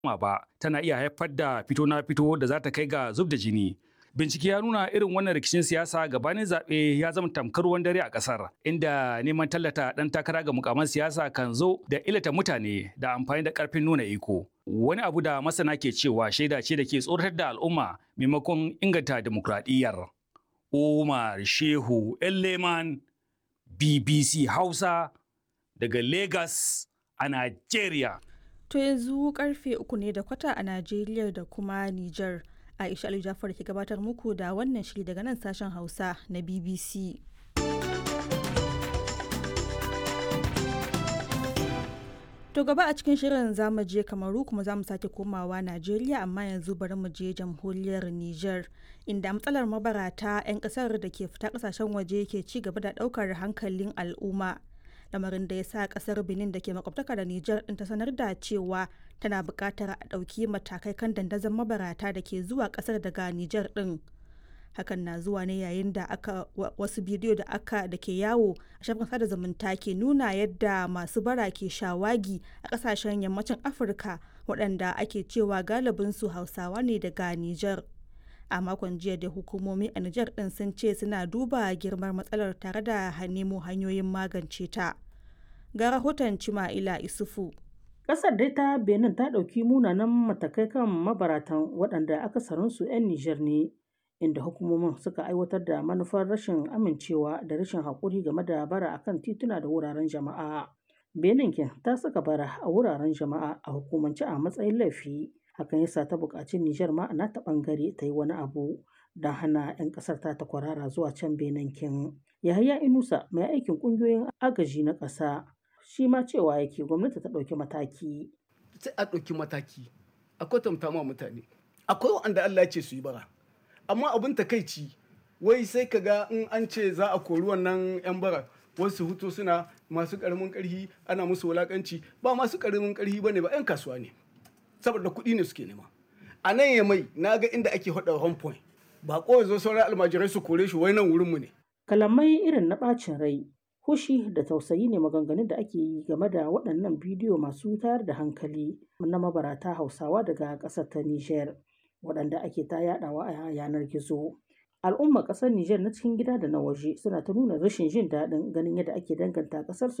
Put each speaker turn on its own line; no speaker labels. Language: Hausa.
ba tana iya haifar da fito na fito da za ta kai ga zub da jini. Bincike ya nuna irin wannan rikicin siyasa gabanin zaɓe ya zama tamkar ruwan dare a ƙasar, inda neman tallata ɗan takara ga mukaman siyasa kan zo da illata mutane da amfani da ƙarfin nuna iko. Wani abu da masana ke cewa shaida ce da ke tsoratar da al'umma maimakon inganta dimokuraɗiyyar. Umar Shehu Elleman, BBC Hausa, daga Lagos a Najeriya.
To yanzu karfe uku ne da kwata a Najeriya da kuma Nijar. Aisha Ali Jafar ke gabatar muku da wannan shiri daga nan sashen Hausa na BBC. To gaba a cikin shirin zamu je Kamaru kuma zamu sake komawa Najeriya amma yanzu bari mu je jamhuriyar Nijar inda matsalar mabarata 'yan kasar da ke fita kasashen waje ke ci gaba da daukar hankalin al'umma. lamarin da ya sa kasar benin da ke makwabtaka da nijar din ta sanar da cewa tana buƙatar a ɗauki matakai kan dandazon mabarata da ke zuwa kasar daga nijar din hakan na zuwa ne yayin da aka wasu bidiyo da aka da ke yawo a shafin sada zumunta ke nuna yadda masu bara ke shawagi a kasashen yammacin afirka waɗanda ake cewa galibinsu hausawa ne daga nijar a makon jiya da hukumomi a Nijar din sun ce suna duba girmar matsalar tare da nemo hanyoyin magance ta. Ga rahoton Cima'ila Isufu.
Ƙasar dai ta Benin ta ɗauki munanan matakai kan mabaratan waɗanda akasarinsu 'yan Nijar ne, inda hukumomin suka aiwatar da manufar rashin amincewa da rashin haƙuri game da bara akan tituna da wuraren jama'a. Benin ta saka bara a wuraren jama'a a hukumance a matsayin laifi. hakan yasa ta buƙaci Nijar ma na ta ɓangare ta yi wani abu don hana 'yan ƙasar ta ta kwarara zuwa can Benin kin. Yahaya Inusa mai aikin ƙungiyoyin agaji na ƙasa shi ma cewa yake gwamnati ta ɗauki mataki.
Sai a ɗauki mataki a kwatanta ma mutane. Akwai wanda Allah ya ce su yi bara. Amma abin takaici wai sai ka ga in an ce za a kori wannan 'yan bara wasu hutu suna masu ƙaramin ƙarfi ana musu wulaƙanci ba masu ƙaramin ƙarfi ba ne ba 'yan kasuwa ne. saboda kuɗi ne suke nema a nan ya mai na ga inda ake haɗa home point ba ko zo sauran almajirai su kore shi wai nan wurinmu ne
kalamai irin na ɓacin rai hushi da tausayi ne maganganun da ake yi game da waɗannan bidiyo masu tayar da hankali na mabarata hausawa daga ƙasar ta niger waɗanda ake ta yaɗawa a yanar gizo al'ummar ƙasar niger na cikin gida da na waje suna ta nuna rashin jin daɗin ganin yadda ake danganta ƙasar